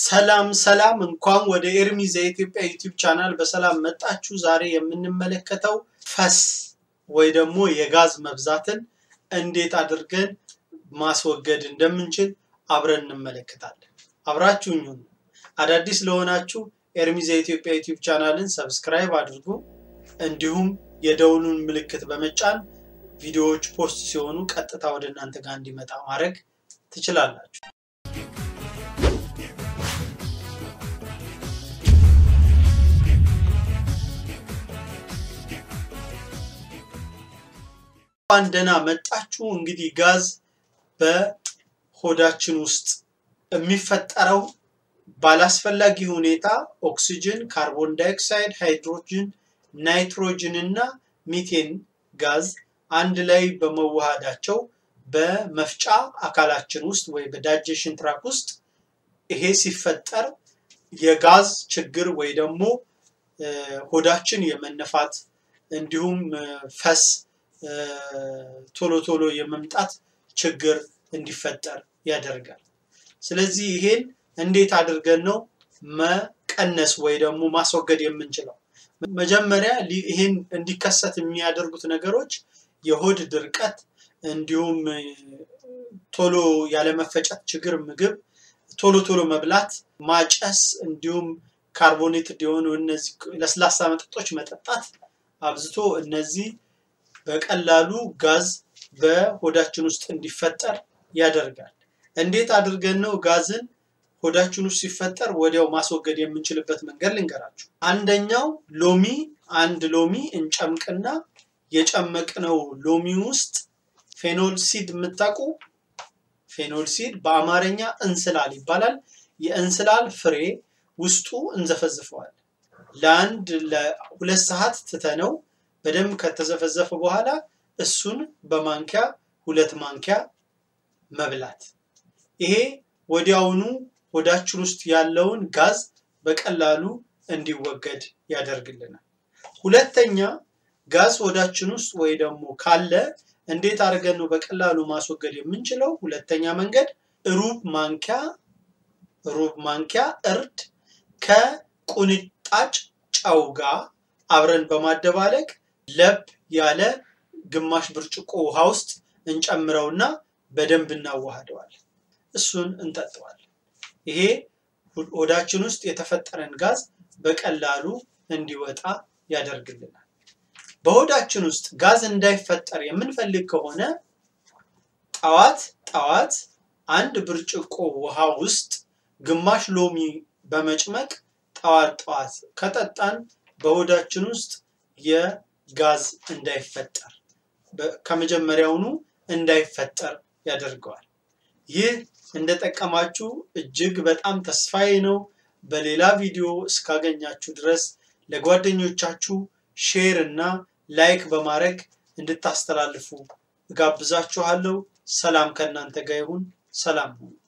ሰላም ሰላም፣ እንኳን ወደ ኤርሚዝ የኢትዮጵያ ዩቲዩብ ቻናል በሰላም መጣችሁ። ዛሬ የምንመለከተው ፈስ ወይ ደግሞ የጋዝ መብዛትን እንዴት አድርገን ማስወገድ እንደምንችል አብረን እንመለከታለን። አብራችሁኝ ሁኑ። አዳዲስ ለሆናችሁ ኤርሚዝ የኢትዮጵያ ዩቲዩብ ቻናልን ሰብስክራይብ አድርጉ። እንዲሁም የደውሉን ምልክት በመጫን ቪዲዮዎች ፖስት ሲሆኑ ቀጥታ ወደ እናንተ ጋር እንዲመጣ ማድረግ ትችላላችሁ። እንኳን ደህና መጣችሁ። እንግዲህ ጋዝ በሆዳችን ውስጥ የሚፈጠረው ባላስፈላጊ ሁኔታ ኦክሲጅን፣ ካርቦን ዳይኦክሳይድ፣ ሃይድሮጅን፣ ናይትሮጅን እና ሚቴን ጋዝ አንድ ላይ በመዋሃዳቸው በመፍጫ አካላችን ውስጥ ወይ በዳይጀሽን ትራክ ውስጥ ይሄ ሲፈጠር የጋዝ ችግር ወይ ደግሞ ሆዳችን የመነፋት እንዲሁም ፈስ ቶሎ ቶሎ የመምጣት ችግር እንዲፈጠር ያደርጋል። ስለዚህ ይሄን እንዴት አድርገን ነው መቀነስ ወይ ደግሞ ማስወገድ የምንችለው? መጀመሪያ ይሄን እንዲከሰት የሚያደርጉት ነገሮች የሆድ ድርቀት፣ እንዲሁም ቶሎ ያለመፈጨት ችግር፣ ምግብ ቶሎ ቶሎ መብላት፣ ማጨስ፣ እንዲሁም ካርቦኔትድ የሆኑ እነዚህ ለስላሳ መጠጦች መጠጣት አብዝቶ እነዚህ በቀላሉ ጋዝ በሆዳችን ውስጥ እንዲፈጠር ያደርጋል። እንዴት አድርገን ነው ጋዝን ሆዳችን ውስጥ ሲፈጠር ወዲያው ማስወገድ የምንችልበት መንገድ ልንገራችሁ። አንደኛው ሎሚ፣ አንድ ሎሚ እንጨምቅና የጨመቅነው ሎሚ ውስጥ ፌኖል ሲድ የምታውቁ ፌኖል ሲድ በአማርኛ እንስላል ይባላል። የእንስላል ፍሬ ውስጡ እንዘፈዝፈዋል። ለአንድ ለሁለት ሰዓት ትተነው በደንብ ከተዘፈዘፈ በኋላ እሱን በማንኪያ ሁለት ማንኪያ መብላት። ይሄ ወዲያውኑ ሆዳችን ውስጥ ያለውን ጋዝ በቀላሉ እንዲወገድ ያደርግልናል። ሁለተኛ ጋዝ ሆዳችን ውስጥ ወይ ደግሞ ካለ እንዴት አድርገን ነው በቀላሉ ማስወገድ የምንችለው? ሁለተኛ መንገድ ሩብ ማንኪያ ሩብ ማንኪያ እርድ ከቁንጣጭ ጨው ጋር አብረን በማደባለቅ ለብ ያለ ግማሽ ብርጭቆ ውሃ ውስጥ እንጨምረውና በደንብ እናዋህደዋለን። እሱን እንጠጠዋለን። ይሄ ሆዳችን ውስጥ የተፈጠረን ጋዝ በቀላሉ እንዲወጣ ያደርግልናል። በሆዳችን ውስጥ ጋዝ እንዳይፈጠር የምንፈልግ ከሆነ ጠዋት ጠዋት አንድ ብርጭቆ ውሃ ውስጥ ግማሽ ሎሚ በመጭመቅ ጠዋት ጠዋት ከጠጣን በሆዳችን ውስጥ የጋዝ እንዳይፈጠር ከመጀመሪያውኑ እንዳይፈጠር ያደርገዋል። ይህ እንደጠቀማችሁ እጅግ በጣም ተስፋዬ ነው። በሌላ ቪዲዮ እስካገኛችሁ ድረስ ለጓደኞቻችሁ ሼር እና ላይክ በማድረግ እንድታስተላልፉ እጋብዛችኋለሁ። ሰላም ከእናንተ ጋር ይሁን። ሰላም ሁኑ።